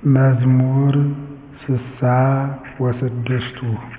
መዝሙር ስሳ ወስድስቱ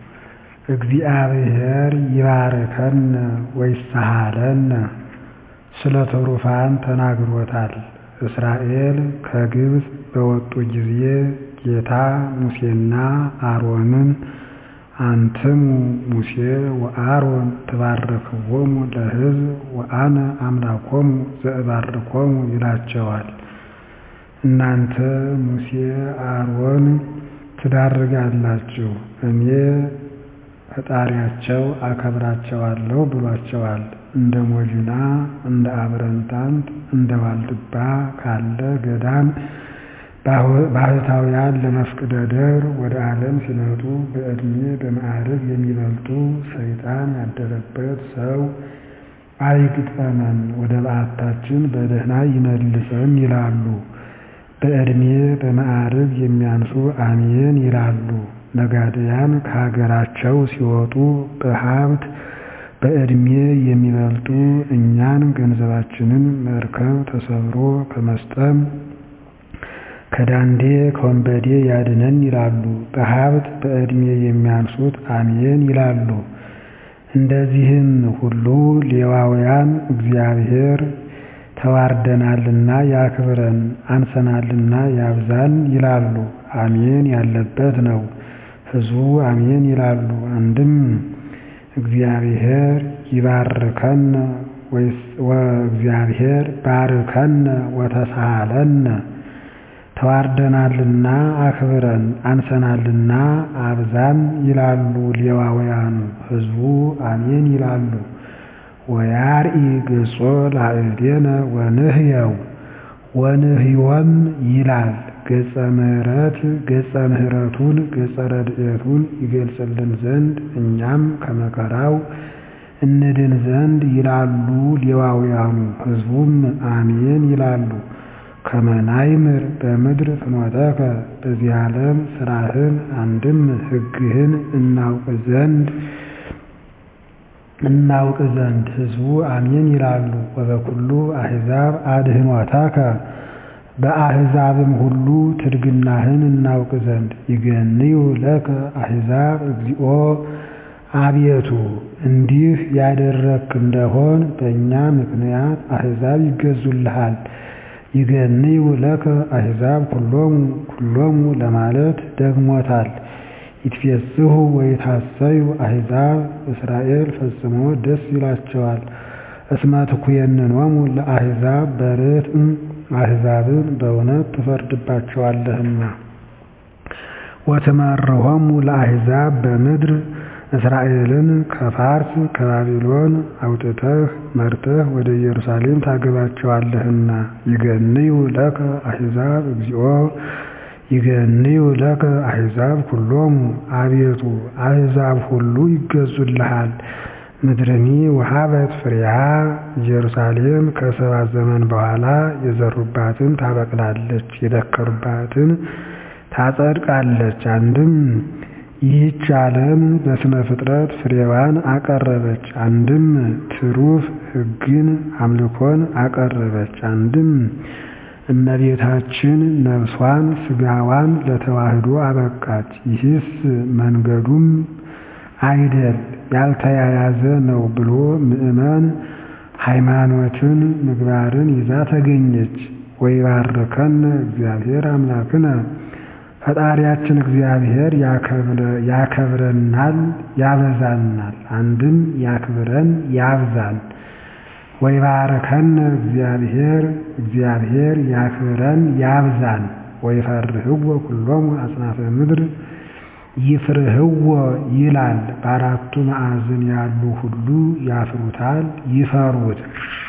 እግዚአብሔር ይባርከነ ወይሳሃለነ ስለ ትሩፋን ተናግሮታል። እስራኤል ከግብፅ በወጡ ጊዜ ጌታ ሙሴና አሮንን አንትሙ ሙሴ ወአሮን ትባርክዎሙ ለሕዝብ ወአነ አምላኮሙ ዘእባርኮሙ ይላቸዋል። እናንተ ሙሴ አሮን ትዳርጋላችሁ እኔ ፈጣሪያቸው አከብራቸዋለሁ ብሏቸዋል። እንደ ሞጅና እንደ አብረንታንት እንደ ዋልድባ ካለ ገዳም ባህታውያን ለመፍቅደ ደብር ወደ ዓለም ሲመጡ በዕድሜ በማዕረግ የሚበልጡ ሰይጣን ያደረበት ሰው አይግጠመን ወደ በዓታችን በደህና ይመልሰን ይላሉ። በዕድሜ በማዕረግ የሚያንሱ አሜን ይላሉ። ነጋድያን ከሀገራቸው ሲወጡ በሀብት በዕድሜ የሚበልጡ እኛን ገንዘባችንን መርከብ ተሰብሮ ከመስጠም ከዳንዴ ከወንበዴ ያድነን ይላሉ። በሀብት በዕድሜ የሚያንሱት አሜን ይላሉ። እንደዚህም ሁሉ ሌዋውያን እግዚአብሔር ተዋርደናልና ያክብረን፣ አንሰናልና ያብዛን ይላሉ። አሜን ያለበት ነው። ሕዝቡ አሜን ይላሉ። አንድም እግዚአብሔር ይባርከነ ወእግዚአብሔር ባርከነ ወተሳሃለነ ተዋርደናልና አክብረን አንሰናልና አብዛን ይላሉ ሌዋውያኑ። ሕዝቡ አሜን ይላሉ። ወያርኢ ገጾ ላዕሌነ ወንህየው ወንህዮም ይላል። ገጸ ምሕረት ገጸ ምሕረቱን ገጸ ረድኤቱን ይገልጽልን ዘንድ እኛም ከመከራው እንድን ዘንድ ይላሉ ሌዋውያኑ። ሕዝቡም አሜን ይላሉ። ከመናይምር በምድር ፍኖተከ በዚህ ዓለም ሥራህን አንድም ሕግህን እናውቅ ዘንድ እናውቅ ዘንድ ሕዝቡ አሜን ይላሉ። ወበኩሉ አሕዛብ አድኅኖተከ በአሕዛብም ሁሉ ትድግናህን እናውቅ ዘንድ ይገንዩ ለከ አሕዛብ እግዚኦ አቤቱ እንዲህ ያደረግክ እንደሆን በእኛ ምክንያት አሕዛብ ይገዙልሃል። ይገንዩ ለከ አሕዛብ ኩሎሙ ኩሎሙ ለማለት ደግሞታል። ይትፌስሑ ወይታሰዩ አሕዛብ እስራኤል ፈጽሞ ደስ ይላቸዋል። እስመ ትኩየንኖሙ ለአሕዛብ በርትዕ አሕዛብን በእውነት ትፈርድባቸዋለህና። ወትመርሖሙ ለአሕዛብ በምድር እስራኤልን ከፋርስ ከባቢሎን አውጥተህ መርተህ ወደ ኢየሩሳሌም ታገባቸዋለህና። ይገንዩ ለከ አሕዛብ እግዚኦ ይገንዩ ለከ አሕዛብ ኩሎሙ አቤቱ አሕዛብ ሁሉ ይገዙልሃል። ምድርኒ ወሀበት ፍሬሃ ኢየሩሳሌም ከሰባ ዘመን በኋላ የዘሩባትን ታበቅላለች፣ የደከሩባትን ታጸድቃለች። አንድም ይህች ዓለም በስነ ፍጥረት ፍሬዋን አቀረበች። አንድም ትሩፍ ሕግን አምልኮን አቀረበች። አንድም እመቤታችን ነፍሷን ሥጋዋን ለተዋህዶ አበቃች። ይህስ መንገዱም አይደል ያልተያያዘ ነው ብሎ ምእመን ሃይማኖትን ምግባርን ይዛ ተገኘች። ወይባርከነ እግዚአብሔር አምላክነ ፈጣሪያችን እግዚአብሔር ያከብረናል ያበዛናል። አንድም ያክብረን ያብዛን። ወይባርከነ እግዚአብሔር እግዚአብሔር ያክብረን ያብዛን። ወይፈርህዎ ኩሎሙ አጽናፈ ምድር ይፍርህዎ ይላል። በአራቱ ማዕዝን ያሉ ሁሉ ያፍሩታል ይፈሩት።